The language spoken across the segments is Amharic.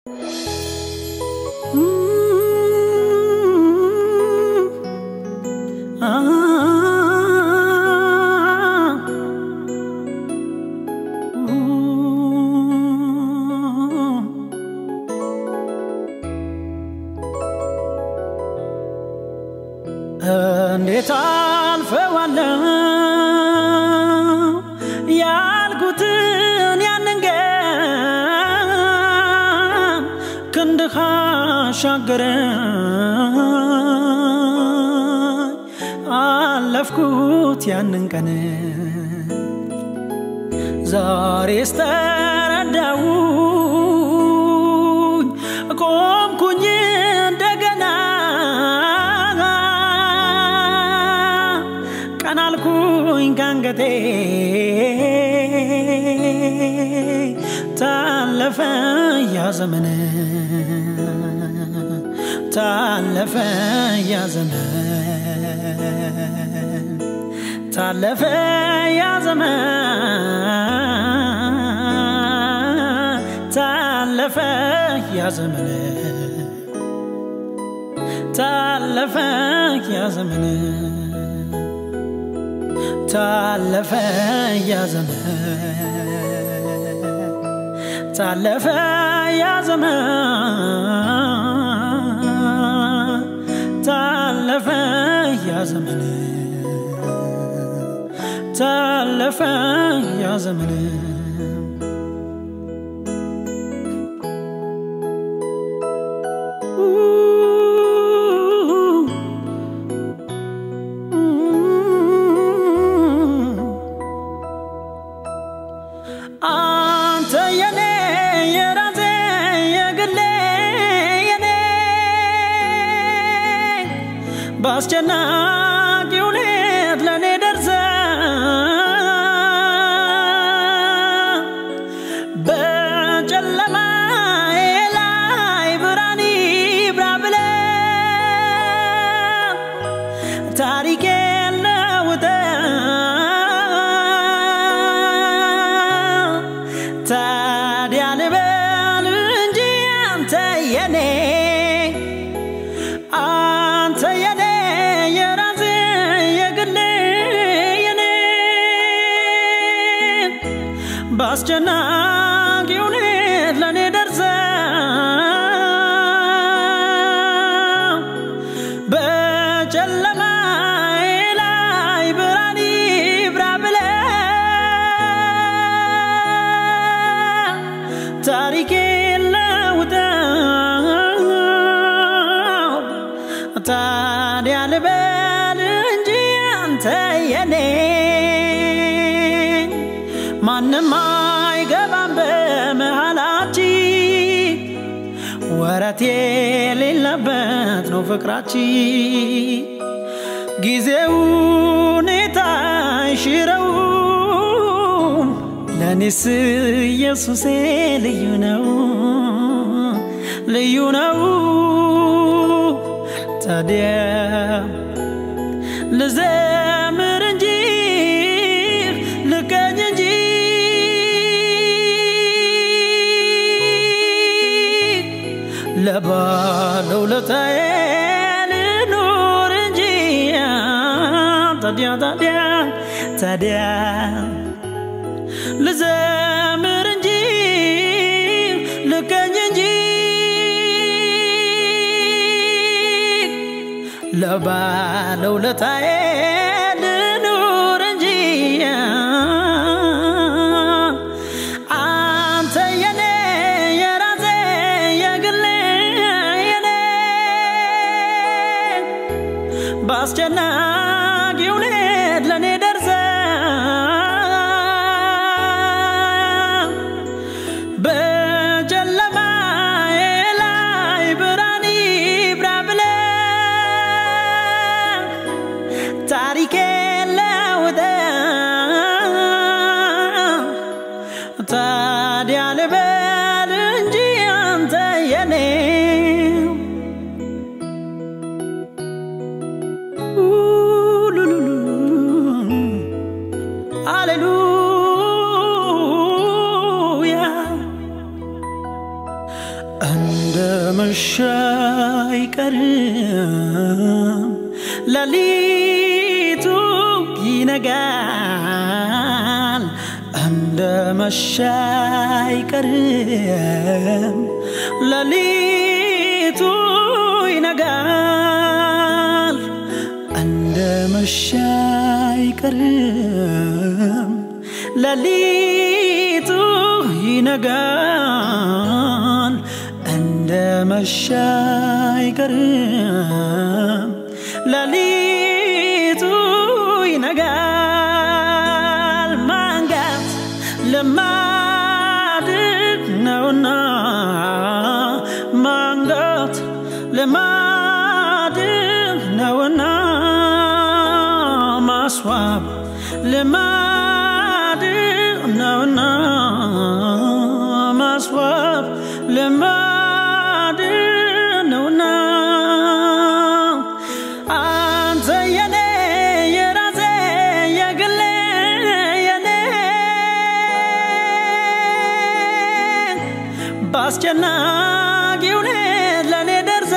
እንዴት አልፈዋለሁ ያልኩትን ያንን ቀን ክንድህ አሻገረኝ አለፍኩት ያንን ቀን ዛሬስ ተረዳሁኝ ቆምኩኝ እንደገና ቀናልኩኝ ካንገቴ ታለፈ ያ ዘመን ታለፈ ያ ዘመን ታለፈ ያ ዘመን ታለፈ ያ ዘመን ታለፈ ያ ዘመን ታለፈ ያ ዘመን ታለፈ ያ ዘመን ታለፈ ያ ዘመን ታለፈ ያ ዘመን አንተ የኔ የራሴ የግሌ የኔ በአስጨናቂ ሁኔት ለእኔ ደርሰ በጨለማ ላይ ብርሃን ይብራ ብለ ታሪኬ ለውጠ ታዲያ ልበል እንጂ አንተ የኔ አንተ የኔ የራሴ የግሌ የኔ በአስጨናቂ ሁኔት ለእኔ ደርሰ በጨለማ ላይ ብርሃን ይብራ ብለ ታሪኬ ለውጠው ታዲያ ልበል እንጂ አንተ የኔ ማንም አይገባም በመሃላችን ወረት የሌለበት ነው ፍቅራችን ጊዜው ሁኔታ አይሽረው ለኔስ ኢየሱሴ ልዩ ነው ልዩ ነው ታዲያ ልዘምር እንጂ ልቀኝ እንጂ ለባለውለታዬ ልኑር እንጂ ታዲያ ታዲያ ታዲያ ልዘምር እንጂ ልቀኝ እንጂ ለባለውለታዬ ልኑር እንጂ አንተ የኔ የራሴ የግሌ የኔ በአስጨናቂ ሁኔት ለእኔ ደርሰ በጨለማ ላይ ብርሃን ይብራ ብለ ታሪኬ ለውጠ ታዲያ ልበል እንጂ አንተ የኔ ሃሌሉያ መሸ አይቀርም ሌሊቱ ይነጋል እንደ መሸ አይቀርም ሌሊቱ ይነጋል እንደ መሸ አይቀርም ሌሊቱ ይነጋል እንደ መሸ አይቀርም ሌሊቱ ይነጋል ማንጋት ልማድ ነውና ማንጋት ልማድ ነውና ማስዋብ ልማድ ነውና ማስዋብ ልማድ ነውና አንተ የኔ የራሴ የግሌ የኔ በአስጨናቂ ሁኔት ለእኔ ደርሰ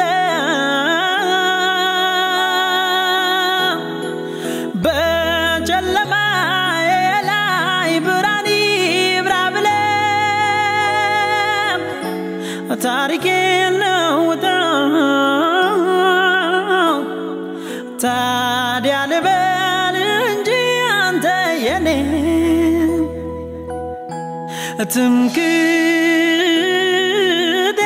በጨለማ ላይ ብርሃን ይብራ ብለ ታሪኬን ለውጠው ታዲያ ልበል እንጂ አንተ የኔ ትምክህቴ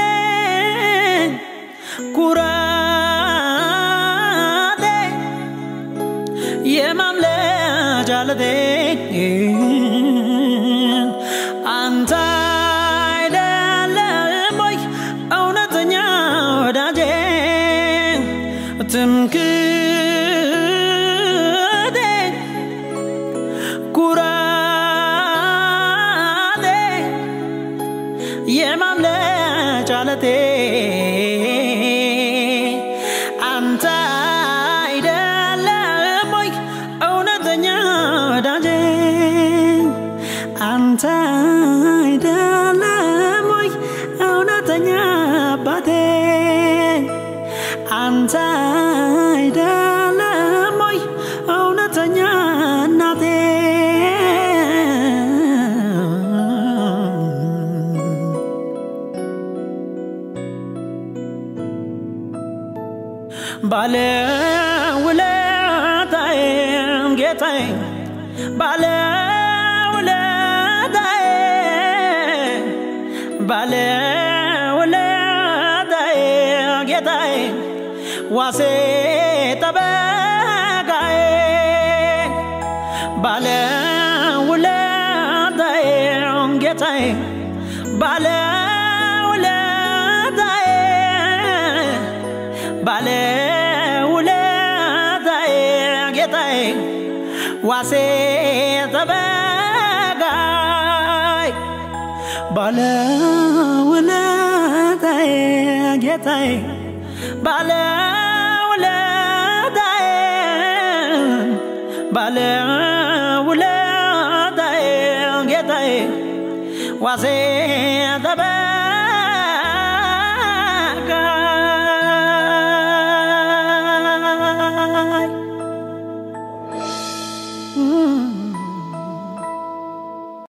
ኩራቴ የማምለጫ ዓለቴ አንተ አይደለም ወይ እውነተኛ ወዳጄ ትምክህቴ ኩራቴ የማምለጫ ዓለቴ አንተ አይደለም ወይ እውነተኛ ወዳጄ አንተ አይደለም ወይ እውነተኛ አባቴ አንተ አይደለም ወይ እውነተኛ እናቴ ባለውለታዬም ጌታዬ ባለውለታዬ ባለውለታዬ ጌታዬ ዋሴ ጠበቃዬ ባለውለታዬ ጌታዬ ባለውለታዬ ባለውለታዬ ጌታዬ ዋሴ ጠበቃይ ባለውለታዬ ጌታዬ ባለውለታዬ ባለውለታዬ ጌታዬ ዋሴ